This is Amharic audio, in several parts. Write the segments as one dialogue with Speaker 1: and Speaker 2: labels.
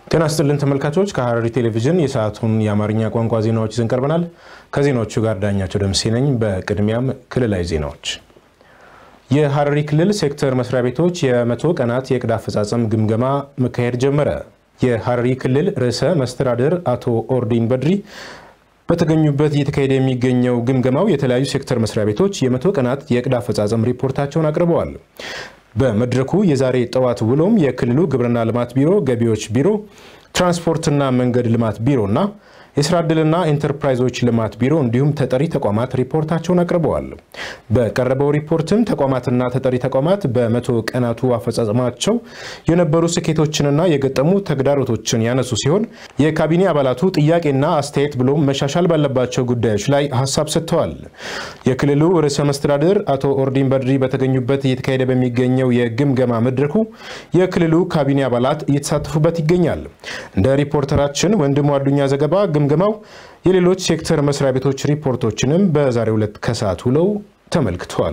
Speaker 1: ጤና ስጥልን ተመልካቾች፣ ከሐረሪ ቴሌቪዥን የሰዓቱን የአማርኛ ቋንቋ ዜናዎች ይዘን ቀርበናል። ከዜናዎቹ ጋር ዳኛቸው ደምሴ ነኝ። በቅድሚያም ክልላዊ ዜናዎች። የሐረሪ ክልል ሴክተር መስሪያ ቤቶች የመቶ ቀናት የዕቅድ አፈጻጸም ግምገማ መካሄድ ጀመረ። የሐረሪ ክልል ርዕሰ መስተዳድር አቶ ኦርዲን በድሪ በተገኙበት እየተካሄደ የሚገኘው ግምገማው የተለያዩ ሴክተር መስሪያ ቤቶች የመቶ ቀናት የዕቅድ አፈጻጸም ሪፖርታቸውን አቅርበዋል። በመድረኩ የዛሬ ጠዋት ውሎም የክልሉ ግብርና ልማት ቢሮ፣ ገቢዎች ቢሮ፣ ትራንስፖርትና መንገድ ልማት ቢሮና የስራ ዕድልና ኢንተርፕራይዞች ልማት ቢሮ እንዲሁም ተጠሪ ተቋማት ሪፖርታቸውን አቅርበዋል። በቀረበው ሪፖርትም ተቋማትና ተጠሪ ተቋማት በመቶ ቀናቱ አፈጻጸማቸው የነበሩ ስኬቶችንና የገጠሙ ተግዳሮቶችን ያነሱ ሲሆን የካቢኔ አባላቱ ጥያቄና አስተያየት ብሎም መሻሻል ባለባቸው ጉዳዮች ላይ ሀሳብ ሰጥተዋል። የክልሉ ርዕሰ መስተዳድር አቶ ኦርዲን በድሪ በተገኙበት እየተካሄደ በሚገኘው የግምገማ መድረኩ የክልሉ ካቢኔ አባላት እየተሳተፉበት ይገኛል። እንደ ሪፖርተራችን ወንድሙ አዱኛ ዘገባ ግምገማው የሌሎች ሴክተር መስሪያ ቤቶች ሪፖርቶችንም በዛሬው ዕለት ከሰዓት ውለው ተመልክቷል።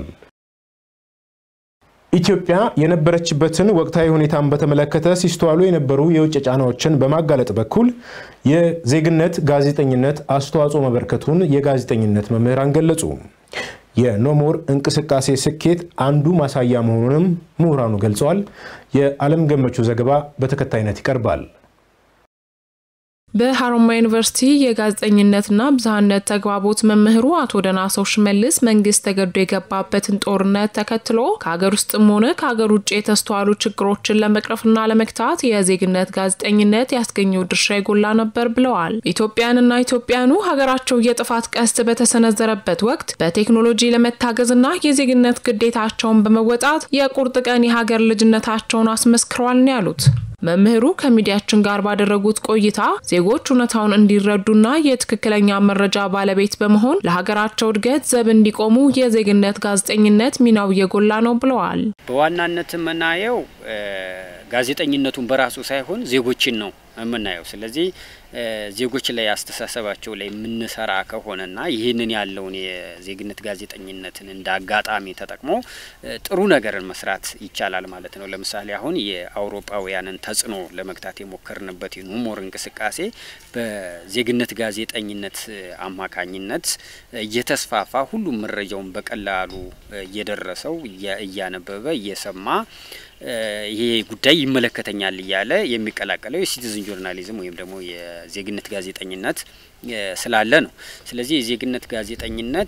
Speaker 1: ኢትዮጵያ የነበረችበትን ወቅታዊ ሁኔታን በተመለከተ ሲስተዋሉ የነበሩ የውጭ ጫናዎችን በማጋለጥ በኩል የዜግነት ጋዜጠኝነት አስተዋጽኦ መበርከቱን የጋዜጠኝነት መምህራን ገለጹ። የኖሞር እንቅስቃሴ ስኬት አንዱ ማሳያ መሆኑንም ምሁራኑ ገልጸዋል። የዓለም ገመቹ ዘገባ በተከታይነት ይቀርባል።
Speaker 2: በሀሮማያ ዩኒቨርሲቲ የጋዜጠኝነትና ብዝሃነት ተግባቦት መምህሩ አቶ ደናሰው ሽመልስ መንግስት ተገዶ የገባበትን ጦርነት ተከትሎ ከሀገር ውስጥም ሆነ ከሀገር ውጭ የተስተዋሉ ችግሮችን ለመቅረፍና ለመግታት የዜግነት ጋዜጠኝነት ያስገኘው ድርሻ የጎላ ነበር ብለዋል። ኢትዮጵያንና ኢትዮጵያኑ ሀገራቸው የጥፋት ቀስት በተሰነዘረበት ወቅት በቴክኖሎጂ ለመታገዝና የዜግነት ግዴታቸውን በመወጣት የቁርጥ ቀን የሀገር ልጅነታቸውን አስመስክረዋል ነው ያሉት። መምህሩ ከሚዲያችን ጋር ባደረጉት ቆይታ ዜጎች እውነታውን እንዲረዱና የትክክለኛ መረጃ ባለቤት በመሆን ለሀገራቸው እድገት ዘብ እንዲቆሙ የዜግነት ጋዜጠኝነት ሚናው እየጎላ ነው ብለዋል።
Speaker 3: በዋናነት የምናየው ጋዜጠኝነቱን በራሱ ሳይሆን ዜጎችን ነው የምናየው። ስለዚህ ዜጎች ላይ አስተሳሰባቸው ላይ የምንሰራ ከሆነና ይህንን ያለውን የዜግነት ጋዜጠኝነትን እንደ አጋጣሚ ተጠቅሞ ጥሩ ነገርን መስራት ይቻላል ማለት ነው። ለምሳሌ አሁን የአውሮፓውያንን ተጽዕኖ ለመግታት የሞከርንበት የኖሞር እንቅስቃሴ በዜግነት ጋዜጠኝነት አማካኝነት እየተስፋፋ ሁሉም መረጃውን በቀላሉ እየደረሰው እያነበበ እየሰማ ይሄ ጉዳይ ይመለከተኛል እያለ የሚቀላቀለው የሲቲዝን ጆርናሊዝም ወይም ደግሞ የዜግነት ጋዜጠኝነት ስላለ ነው። ስለዚህ የዜግነት ጋዜጠኝነት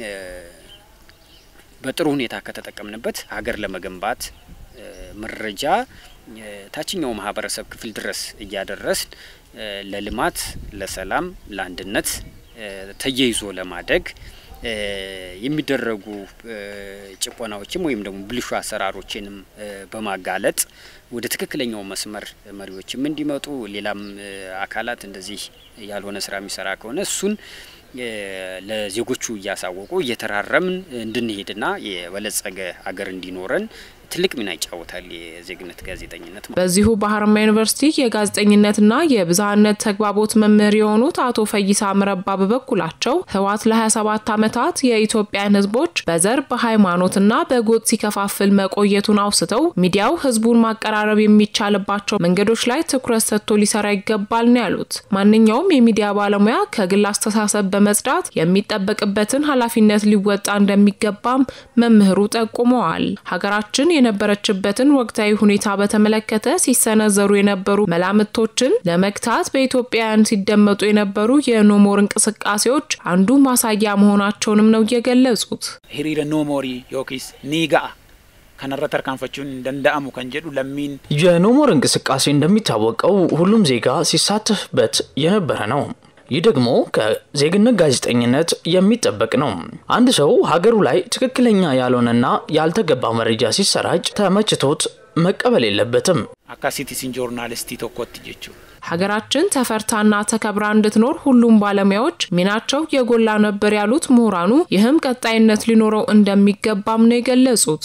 Speaker 3: በጥሩ ሁኔታ ከተጠቀምንበት ሀገር ለመገንባት መረጃ ታችኛው ማህበረሰብ ክፍል ድረስ እያደረስን ለልማት፣ ለሰላም፣ ለአንድነት ተያይዞ ለማደግ የሚደረጉ ጭቆናዎችም ወይም ደግሞ ብልሹ አሰራሮችንም በማጋለጥ ወደ ትክክለኛው መስመር መሪዎችም እንዲመጡ ሌላም አካላት እንደዚህ ያልሆነ ስራ የሚሰራ ከሆነ እሱን ለዜጎቹ እያሳወቁ እየተራረምን እንድንሄድና የበለጸገ አገር እንዲኖረን ትልቅ ሚና ይጫወታል የዜግነት ጋዜጠኝነት።
Speaker 2: በዚሁ በሀረማያ ዩኒቨርሲቲ የጋዜጠኝነትና የብዝሃነት ተግባቦት መምህር የሆኑት አቶ ፈይሳ ምረባ በበኩላቸው ህወሓት ለ27 ዓመታት የኢትዮጵያን ህዝቦች በዘር በሃይማኖትና በጎጥ ሲከፋፍል መቆየቱን አውስተው ሚዲያው ህዝቡን ማቀራረብ የሚቻልባቸው መንገዶች ላይ ትኩረት ሰጥቶ ሊሰራ ይገባል ነው ያሉት። ማንኛውም የሚዲያ ባለሙያ ከግል አስተሳሰብ በመጽዳት የሚጠበቅበትን ኃላፊነት ሊወጣ እንደሚገባም መምህሩ ጠቁመዋል። ሀገራችን የነበረችበትን ወቅታዊ ሁኔታ በተመለከተ ሲሰነዘሩ የነበሩ መላምቶችን ለመግታት በኢትዮጵያውያን ሲደመጡ የነበሩ የኖሞር እንቅስቃሴዎች አንዱ ማሳያ መሆናቸውንም ነው የገለጹት።
Speaker 4: ሂሪረ ኖሞሪ ዮኪስ ኒጋአ ከነረ ተርካንፈቹን እንደንዳአሙ ከንጀዱ ለሚን
Speaker 5: የኖሞር እንቅስቃሴ እንደሚታወቀው ሁሉም ዜጋ ሲሳተፍበት የነበረ ነው። ይህ ደግሞ ከዜግነት ጋዜጠኝነት የሚጠበቅ ነው። አንድ ሰው ሀገሩ ላይ ትክክለኛ ያልሆነና ያልተገባ መረጃ ሲሰራጭ ተመችቶት መቀበል የለበትም።
Speaker 4: አካ ሲቲዝን ጆርናሊስቲ ቶኮት ጀቹ
Speaker 2: ሀገራችን ተፈርታና ተከብራ እንድትኖር ሁሉም ባለሙያዎች ሚናቸው የጎላ ነበር ያሉት ምሁራኑ፣ ይህም ቀጣይነት ሊኖረው እንደሚገባም ነው የገለጹት።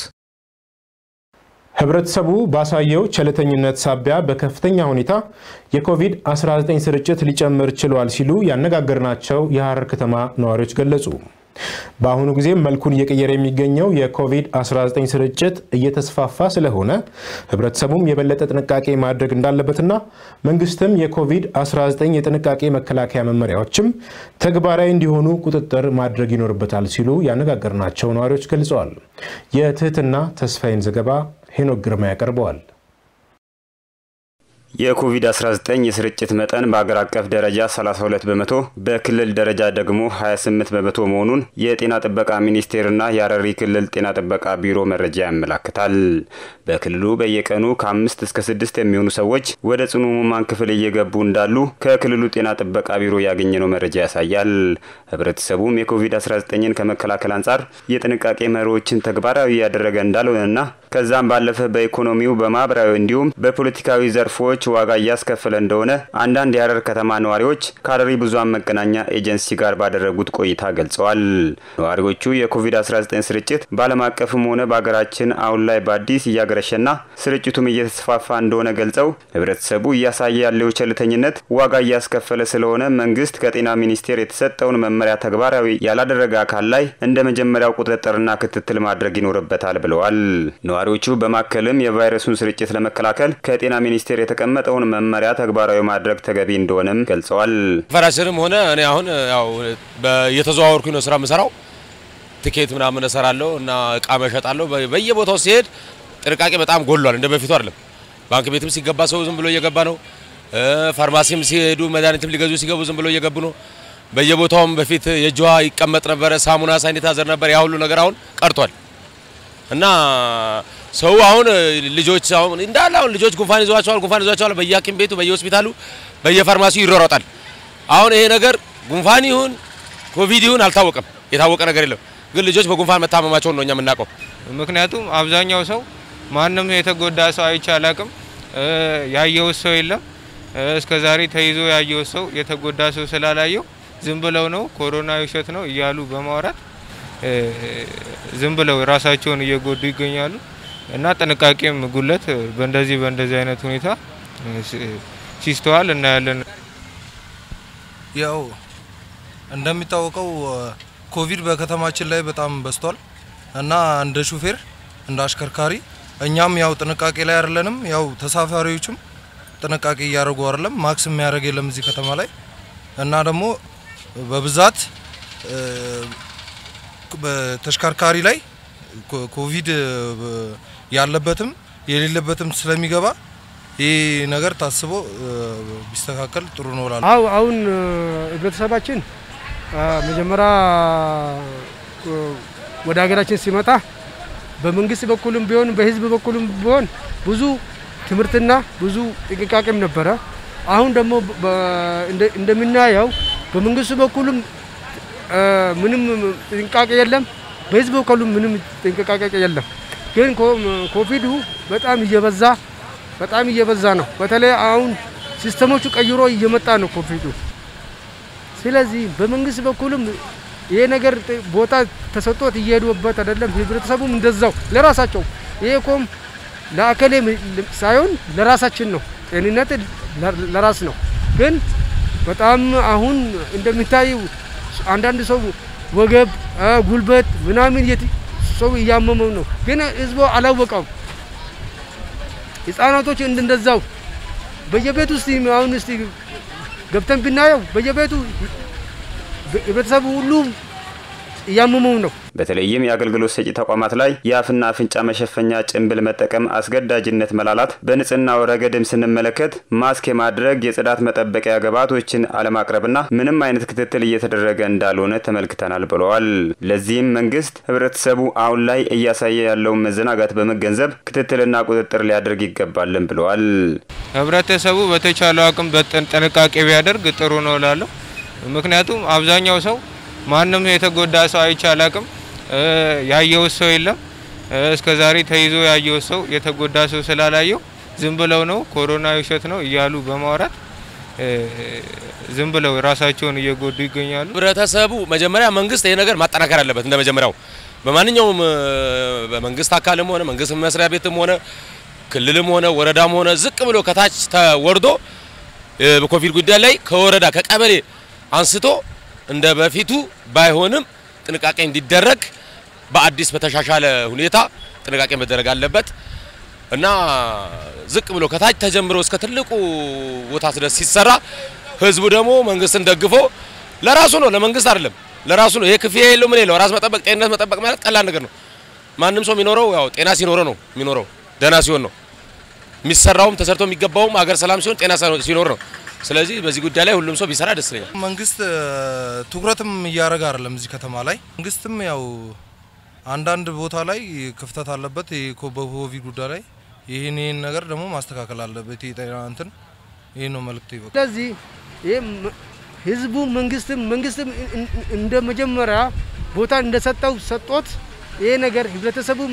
Speaker 1: ህብረተሰቡ ባሳየው ቸልተኝነት ሳቢያ በከፍተኛ ሁኔታ የኮቪድ-19 ስርጭት ሊጨምር ችሏል ሲሉ ያነጋገርናቸው የሐረር ከተማ ነዋሪዎች ገለጹ። በአሁኑ ጊዜ መልኩን እየቀየረ የሚገኘው የኮቪድ-19 ስርጭት እየተስፋፋ ስለሆነ ህብረተሰቡም የበለጠ ጥንቃቄ ማድረግ እንዳለበትና መንግስትም የኮቪድ-19 የጥንቃቄ መከላከያ መመሪያዎችም ተግባራዊ እንዲሆኑ ቁጥጥር ማድረግ ይኖርበታል ሲሉ ያነጋገርናቸው ነዋሪዎች ገልጸዋል። የትህትና ተስፋዬን ዘገባ ሄኖክ ግርማ ያቀርበዋል።
Speaker 6: የኮቪድ-19 የስርጭት መጠን በአገር አቀፍ ደረጃ 32 በመቶ በክልል ደረጃ ደግሞ 28 በመቶ መሆኑን የጤና ጥበቃ ሚኒስቴርና የሀረሪ ክልል ጤና ጥበቃ ቢሮ መረጃ ያመላክታል። በክልሉ በየቀኑ ከአምስት እስከ ስድስት የሚሆኑ ሰዎች ወደ ጽኑ ህሙማን ክፍል እየገቡ እንዳሉ ከክልሉ ጤና ጥበቃ ቢሮ ያገኘነው መረጃ ያሳያል። ህብረተሰቡም የኮቪድ-19ን ከመከላከል አንጻር የጥንቃቄ መሪዎችን ተግባራዊ እያደረገ እንዳልሆነና ከዛም ባለፈ በኢኮኖሚው በማህበራዊ እንዲሁም በፖለቲካዊ ዘርፎች ዋጋ እያስከፈለ እንደሆነ አንዳንድ የሀረር ከተማ ነዋሪዎች ከሀረሪ ብዙሃን መገናኛ ኤጀንሲ ጋር ባደረጉት ቆይታ ገልጸዋል። ነዋሪዎቹ የኮቪድ-19 ስርጭት በዓለም አቀፍም ሆነ በሀገራችን አሁን ላይ በአዲስ እያገረሸና ስርጭቱም እየተስፋፋ እንደሆነ ገልጸው ህብረተሰቡ እያሳየ ያለው ቸልተኝነት ዋጋ እያስከፈለ ስለሆነ መንግስት ከጤና ሚኒስቴር የተሰጠውን መመሪያ ተግባራዊ ያላደረገ አካል ላይ እንደ መጀመሪያው ቁጥጥርና ክትትል ማድረግ ይኖርበታል ብለዋል። ነዋሪዎቹ በማከልም የቫይረሱን ስርጭት ለመከላከል ከጤና ሚኒስቴር የተቀመጠውን መመሪያ ተግባራዊ ማድረግ ተገቢ እንደሆነም ገልጸዋል።
Speaker 7: ፈራሽንም ሆነ እኔ አሁን ያው እየተዘዋወርኩኝ ነው ስራ የምሰራው። ትኬት ምናምን እሰራለሁ እና እቃ መሸጣለሁ። በየቦታው ሲሄድ ጥንቃቄ በጣም ጎሏል። እንደ በፊቱ አይደለም። ባንክ ቤትም ሲገባ ሰው ዝም ብሎ እየገባ ነው። ፋርማሲም ሲሄዱ መድኃኒትም ሊገዙ ሲገቡ ዝም ብሎ እየገቡ ነው። በየቦታውም በፊት የእጅ ውሃ ይቀመጥ ነበረ፣ ሳሙና ሳኒታይዘር ነበር። ያ ሁሉ ነገር አሁን ቀርቷል እና ሰው አሁን ልጆች አሁን እንዳለ አሁን ልጆች ጉንፋን ይዟቸዋል፣ ጉንፋን ይዟቸዋል። በየሐኪም ቤቱ በየሆስፒታሉ በየፋርማሲው ይሯሯጣል። አሁን ይሄ ነገር ጉንፋን ይሁን ኮቪድ ይሁን አልታወቀም፣ የታወቀ ነገር የለም። ግን ልጆች በጉንፋን መታመማቸውን ነው እኛ የምናውቀው።
Speaker 8: ምክንያቱም አብዛኛው ሰው ማንም የተጎዳ ሰው አይቼ አላቅም፣ ያየው ሰው የለም። እስከ ዛሬ ተይዞ ያየው ሰው የተጎዳ ሰው ስላላየው ዝም ብለው ነው ኮሮና ውሸት ነው እያሉ በማውራት ዝም ብለው ራሳቸውን እየጎዱ ይገኛሉ። እና ጥንቃቄም ጉለት በእንደዚህ በእንደዚህ አይነት ሁኔታ ሲስተዋል እናያለን።
Speaker 9: ያው እንደሚታወቀው ኮቪድ በከተማችን ላይ በጣም በዝቷል እና እንደ ሹፌር እንደ አሽከርካሪ እኛም ያው ጥንቃቄ ላይ አይደለንም። ያው ተሳፋሪዎችም ጥንቃቄ እያደረጉ አይደለም። ማክስ የሚያደርግ የለም እዚህ ከተማ ላይ እና ደግሞ በብዛት በተሽከርካሪ ላይ ኮቪድ ያለበትም የሌለበትም ስለሚገባ ይህ ነገር ታስቦ ቢስተካከል ጥሩ ነው እላለሁ።
Speaker 10: አው አሁን ህብረተሰባችን መጀመሪያ ወደ ሀገራችን ሲመጣ በመንግስት በኩልም ቢሆን በህዝብ በኩልም ቢሆን ብዙ ትምህርትና ብዙ ጥንቃቄም ነበረ። አሁን ደግሞ እንደምናየው በመንግስቱ በኩልም ምንም ጥንቃቄ የለም፣ በህዝብ በኩልም ምንም ጥንቃቄ የለም። ግን ኮቪዱ በጣም እየበዛ በጣም እየበዛ ነው። በተለይ አሁን ሲስተሞቹ ቀይሮ እየመጣ ነው ኮቪዱ። ስለዚህ በመንግስት በኩልም ይሄ ነገር ቦታ ተሰጥቶት እየሄዱበት አይደለም። ህብረተሰቡም እንደዛው ለራሳቸው ይሄ ኮም ለአከሌ ሳይሆን ለራሳችን ነው። ጤንነት ለራስ ነው። ግን በጣም አሁን እንደሚታየው አንዳንድ ሰው ወገብ፣ ጉልበት ምናምን ሰው እያመመው ነው። ግን ህዝቡ አላወቀም። ህጻናቶች እንደዛው በየቤቱ ውስጥ አሁን እስቲ ገብተን ብናየው በየቤቱ ህብረተሰቡ ሁሉ እያመመው ነው።
Speaker 6: በተለይም የአገልግሎት ሰጪ ተቋማት ላይ የአፍና አፍንጫ መሸፈኛ ጭንብል መጠቀም አስገዳጅነት መላላት፣ በንጽህናው ረገድም ስንመለከት ማስክ የማድረግ የጽዳት መጠበቂያ ግብዓቶችን አለማቅረብና ምንም አይነት ክትትል እየተደረገ እንዳልሆነ ተመልክተናል ብለዋል። ለዚህም መንግስት ህብረተሰቡ አሁን ላይ እያሳየ ያለውን መዘናጋት በመገንዘብ ክትትልና ቁጥጥር ሊያደርግ ይገባልን ብለዋል።
Speaker 8: ህብረተሰቡ በተቻለው አቅም ጥንቃቄ ቢያደርግ ጥሩ ነው እላለሁ። ምክንያቱም አብዛኛው ሰው ማንም የተጎዳ ሰው አይቼ አላቅም፣ ያየው ሰው የለም። እስከ ዛሬ ተይዞ ያየው ሰው የተጎዳ ሰው ስላላየው ዝም ብለው ነው ኮሮና ውሸት ነው እያሉ በማውራት ዝም ብለው ራሳቸውን እየጎዱ ይገኛሉ።
Speaker 7: ህብረተሰቡ መጀመሪያ መንግስት ይሄ ነገር ማጠናከር አለበት። እንደ መጀመሪያው በማንኛውም በመንግስት አካልም ሆነ መንግስት መስሪያ ቤትም ሆነ ክልልም ሆነ ወረዳም ሆነ ዝቅ ብሎ ከታች ተወርዶ በኮቪድ ጉዳይ ላይ ከወረዳ ከቀበሌ አንስቶ እንደ በፊቱ ባይሆንም ጥንቃቄ እንዲደረግ በአዲስ በተሻሻለ ሁኔታ ጥንቃቄ መደረግ አለበት እና ዝቅ ብሎ ከታች ተጀምሮ እስከ ትልቁ ቦታ ድረስ ሲሰራ ህዝቡ ደግሞ መንግስትን ደግፎ ለራሱ ነው፣ ለመንግስት አይደለም፣ ለራሱ ነው። ይሄ ክፍያ የለው ምን የለው ራስ መጠበቅ ጤንነት መጠበቅ ማለት ቀላል ነገር ነው። ማንም ሰው የሚኖረው ያው ጤና ሲኖረው ነው የሚኖረው ደህና ሲሆን ነው የሚሰራውም ተሰርቶ የሚገባውም አገር ሰላም ሲሆን ጤና ሲኖር ነው። ስለዚህ በዚህ ጉዳይ ላይ ሁሉም ሰው ቢሰራ ደስ ይለኛል።
Speaker 9: መንግስት ትኩረትም እያደረገ አይደለም እዚህ ከተማ ላይ መንግስትም ያው አንዳንድ ቦታ ላይ ክፍተት አለበት በኮቪድ ጉዳይ ላይ ይህን ይህን ነገር ደግሞ ማስተካከል አለበት። የጤና እንትን ይህ ነው መልእክት ይበቃ።
Speaker 10: ስለዚህ ይህ ህዝቡ መንግስትም መንግስትም እንደ መጀመሪያ ቦታ እንደሰጠው ሰጦት ይሄ ነገር ህብረተሰቡም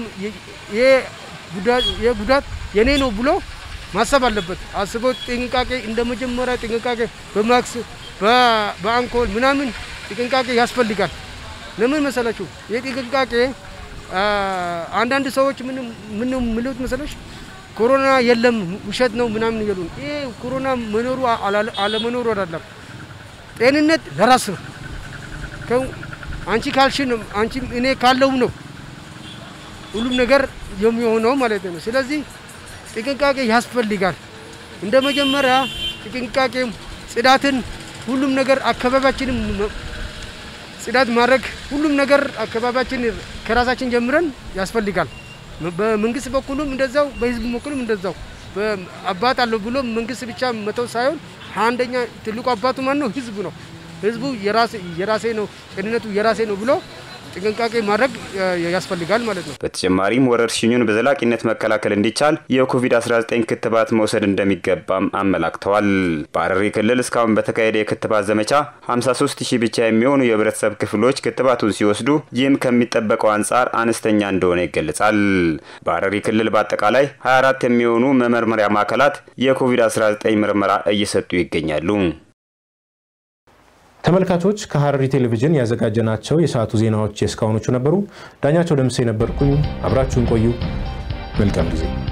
Speaker 10: ይሄ ጉዳት የኔ ነው ብሎ ማሰብ አለበት። አስቦ ጥንቃቄ እንደ መጀመሪያ ጥንቃቄ በማክስ በአንኮል ምናምን ጥንቃቄ ያስፈልጋል። ለምን መሰላችሁ? ይህ ጥንቃቄ አንዳንድ ሰዎች ምን ምን የሚሉት መሰለሽ ኮሮና የለም ውሸት ነው ምናምን እያሉ ይሄ ኮሮና መኖሩ አለመኖሩ አይደለም። ጤንነት ለራስ ነው። አንቺ ካልሽ ነው አንቺ እኔ ካለው ነው ሁሉም ነገር የሚሆነው ማለት ነው። ስለዚህ ጥንቃቄ ያስፈልጋል። እንደ መጀመሪያ ጥንቃቄ ጽዳትን፣ ሁሉም ነገር አካባቢያችንም ጽዳት ማድረግ ሁሉም ነገር አካባቢያችን ከራሳችን ጀምረን ያስፈልጋል። በመንግስት በኩልም እንደዛው፣ በህዝብ በኩልም እንደዛው። አባት አለው ብሎ መንግስት ብቻ መተው ሳይሆን አንደኛ ትልቁ አባቱ ማን ነው? ህዝቡ ነው። ህዝቡ የራሴ ነው ጤንነቱ የራሴ ነው ብሎ ጥንቃቄ ማድረግ ያስፈልጋል ማለት ነው።
Speaker 6: በተጨማሪም ወረርሽኙን በዘላቂነት መከላከል እንዲቻል የኮቪድ-19 ክትባት መውሰድ እንደሚገባም አመላክተዋል። በሐረሪ ክልል እስካሁን በተካሄደ የክትባት ዘመቻ 53 ሺህ ብቻ የሚሆኑ የህብረተሰብ ክፍሎች ክትባቱን ሲወስዱ ይህም ከሚጠበቀው አንጻር አነስተኛ እንደሆነ ይገለጻል። በሐረሪ ክልል በአጠቃላይ 24 የሚሆኑ መመርመሪያ ማዕከላት የኮቪድ-19 ምርመራ እየሰጡ ይገኛሉ።
Speaker 1: ተመልካቾች ከሐረሪ ቴሌቪዥን ያዘጋጀናቸው የሰዓቱ ዜናዎች የእስካሁኖቹ ነበሩ። ዳኛቸው ደምሴ ነበርኩኝ። አብራችሁን ቆዩ። መልካም ጊዜ